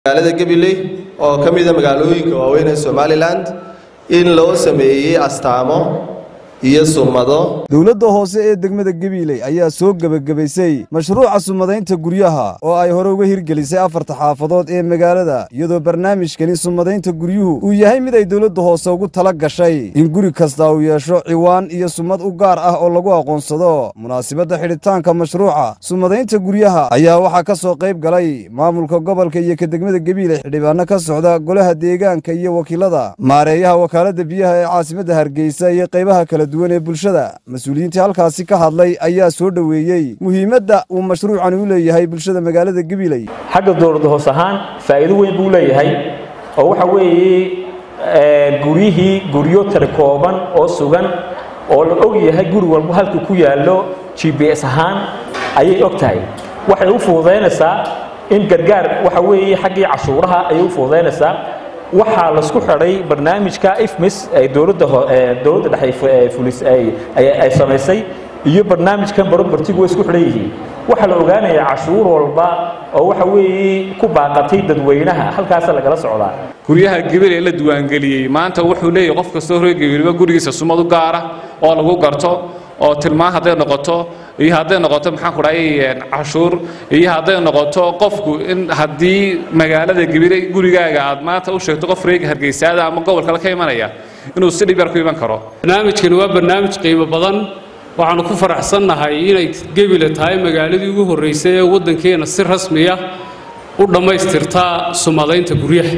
magaalada gabiley oo ka mida magaalooyinka waaweyn ee somalilan in loo sameeyey astaamo iyo sumado dowladda hoose ee degmada gabiiley ayaa soo gebagabaysay mashruuca sumadaynta guryaha oo ay hore uga hirgelisay afarta xaafadood ee magaalada iyadoo barnaamijkani sumadaynta guryuhu uu yahay mid ay dowladda hoose ugu tala gashay in guri kasta uu yeesho ciwaan iyo sumad u gaar ah oo lagu aqoonsado munaasibadda xidhitaanka mashruuca sumadaynta guryaha ayaa waxaa ka soo qayb galay maamulka gobolka iyo ka degmada gabiiley xildhibaano ka socda golaha deegaanka iyo wakiilada maareeyaha wakaaladda biyaha ee caasimadda hargeysa iyo qaybaha kala duwan ee bulshada mas-uuliyiintii halkaasi ka hadlay ayaa soo dhoweeyey muhiimadda uu mashruucani u leeyahay bulshada magaalada gabiley xagga dowladda hoos ahaan faa'iido weyn buu leeyahay oo waxa weeye guryihii guryo tira kooban oo sugan oo la og yahay guri walba halka ku yaallo g b s ahaan ayay og tahay waxay u fududaynaysaa in gargaar waxa weeye xaggii cashuuraha ayay u fududaynaysaa waxaa lasku xidhay barnaamijka ifmis ay dowladda dowladda dhexe fulis ay samaysay iyo barnaamijkan barobartigu way isku xidhan yihiin waxaa la ogaanayaa cashuur walba oo waxa weeye ku baaqatay dadweynaha halkaasa lagala socdaa guryaha gabil ee la diiwaangeliyey maanta wuxuu leeyahay qof kastoo reer gabilba gurigiisa sumad u gaara oo lagu garto oo tilmaan hadday noqoto iyo hadday noqoto maxaan ku dhahay cashuur iyo hadday noqoto qofku in haddii magaalada gabiley gurigaaga aad maanta u sheegto qof reega hargeysaada ama gobol kale ka imanaya inuu si dhib yar ku iman karo barnaamijkani waa barnaamij qiimo badan waxaanu ku faraxsannahay inay gebile tahay magaaladii ugu horraysay ee waddankeena si rasmiya u dhammaystirtaa sumadaynta guryaha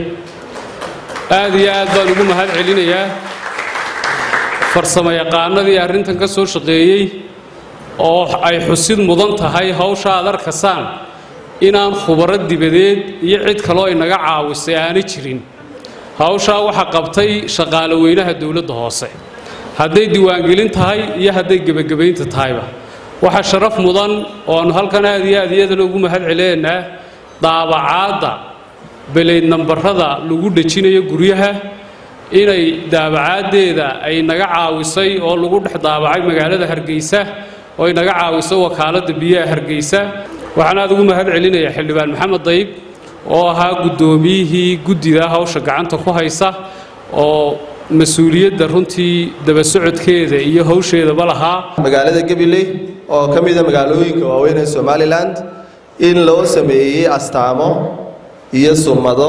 aad iyo aad baan ugu mahad celinayaa farsamo yaqaanadii arrintan ka soo shaqeeyey oo ay xusid mudan tahay hawsha aad arkasaan inaan khubaro dibadeed iyo cid kaloo inaga caawisay aanay jirin hawshaa waxaa qabtay shaqaale weynaha dowladda hoose hadday diiwaangelin tahay iyo hadday gebagabaynta tahayba waxaa sharaf mudan oo aanu halkan aad iyo aad iyadana ugu mahad celinaynaa daabacaadda beleyd nambarada lagu dhejinayo guryaha inay daabacaaddeeda ay naga caawisay oo lagu dhex daabacay magaalada hargeysa oo ay naga caawiso wakaaladda biyaha hargeysa waxaan aad ugu mahad celinayaa xildhibaan maxamed dayib oo ahaa guddoomiyihii guddida hawsha gacanta ku haysa oo mas-uuliyadda runtii daba socodkeeda iyo hawsheedaba lahaa magaalada gabiley oo ka mida magaalooyinka waaweyn ee somalilan in loo sameeyey astaamo iyo sumado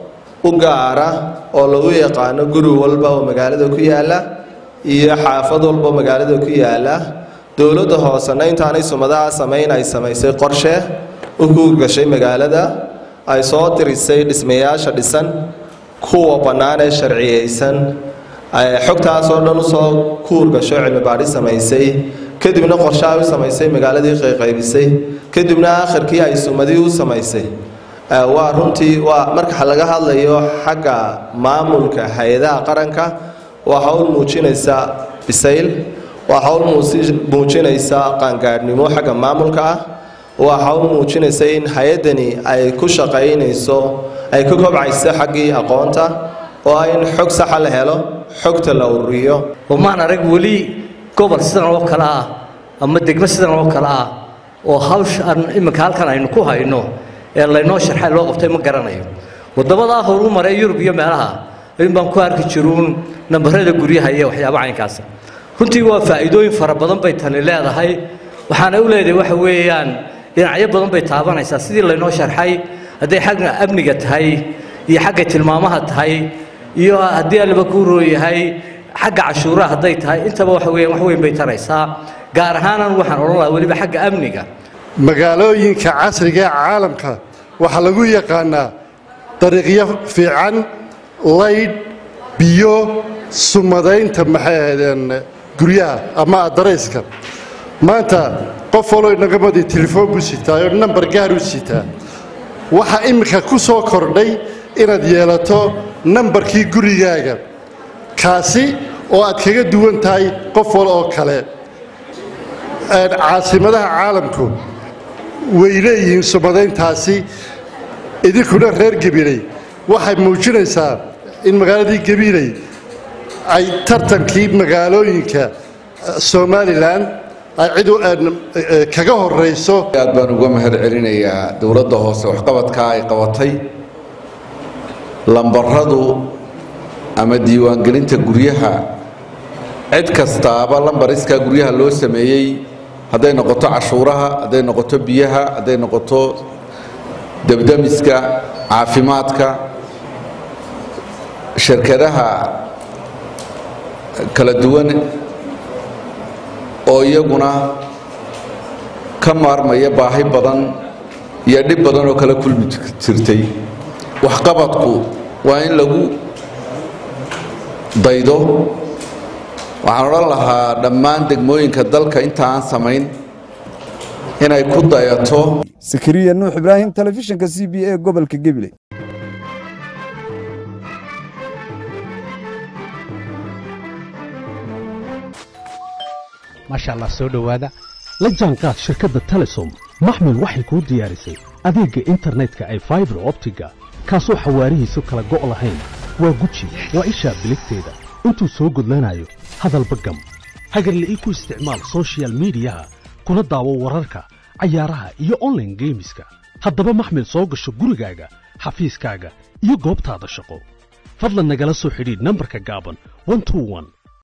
u gaara oo lagu yaqaano guri walba oo magaalada ku yaala iyo xaafad walba oo magaalada ku yaala dowladda hoosena intaanay sumadaha samayn ay samaysay qorshe u ku gashay magaalada ay soo tirisay dhismayaasha dhisan kuwa bannaan ee sharciyeysan xogtaasoo dhan usoo kuur gasho cilmi baadhi samaysay kadibna qorshe ay u samaysay magaaladii qayqaybisay kadibna akhirkii ay sumadii u samaysay waa runtii waa marka laga hadlayo xagga maamulka hay-adaha qaranka waa hawl muujinaysa bisayl waa hawl muujinaysa qaangaadhnimo xagga maamulka ah waa hawl muujinaysa in hay-addani ay ku shaqaynayso ay ka kobcayso xaggii aqoonta oo in xog saxa la helo xogta la ururiyo wamaan arag weli gobol sidan oo kale ah ama degmo sidan oo kale ah oo hawshaan iminka halkan aynu ku hayno ee laynoo sharxay loo qabtay ma garanayo wadamadaa horu maray yurub iyo meelaha in baan ku arki jiruun nambarada guryaha iyo waxyaaba caynkaasa runtii waa faa'iidooyin fara badan bay tani leedahay waxaana u leedahay waxa weeyaan dhinacyo badan bay taabanaysaa sidii laynoo sharxay hadday xagga amniga tahay iyo xagga tilmaamaha tahay iyo haddii allaba kuu rooyahay xagga cashuuraha hadday tahay intaba waxa weeyaan wax weyn bay taraysaa gaar ahaanan waxaan odhan lahaa weliba xagga amniga magaalooyinka casriga ee caalamka waxaa lagu yaqaanaa dariiqyo fiican laydh biyo sumadaynta maxay ahaydeen guryaha ama adarayska maanta qof waloo inagamadi telefoon buu sitaa oo nambar gaar u sitaa waxaa iminka ku soo kordhay inaad yeelato nambarkii gurigaaga kaasi oo aad kaga duwan tahay qof wal oo kale caasimadaha caalamku way leeyihiin sumadayntaasi idinkuna reer gabiley waxay muujinaysaa in magaaladii gabiley ay tartankii magaalooyinka somalilan ay cid u- een, eh, kaga horayso aad baan uga mahad celinayaa dowladda hoose waxqabadka ay qabatay lambaradu ama diiwaangelinta guryaha cid kastaaba lambariskaa guryaha loo sameeyey hadday noqoto cashuuraha hadday noqoto biyaha hadday noqoto debdemiska caafimaadka shirkadaha kala duwan oo iyaguna ka maarmaya baahi badan iyo dhib badan oo kala kulmi jirtay waxqabadku waa in lagu daydo waxaan odhan lahaa dhammaan degmooyinka dalka inta aan samayn inay ku dayato sakariya nuux ibraahim telefishinka c b a gobolka gabiley maasha allah soo dhowaada la jaanqaad shirkadda telesom maxmil waxay kuu diyaarisay adeegga internetka ay faibar optiga kaasoo xawaarihiisu kala go' lahayn waa guji waa ishaa biligteeda intuu soo gudlanayo hadalba gam hagarle ii ku isticmaal soshiyal miidiyaha kuna daawo wararka cayaaraha iyo onlaine geemiska haddaba maxmil soo gasho gurigaaga xafiiskaaga iyo goobtaada shaqo fadlan nagala soo xidhiidh nambarka gaaban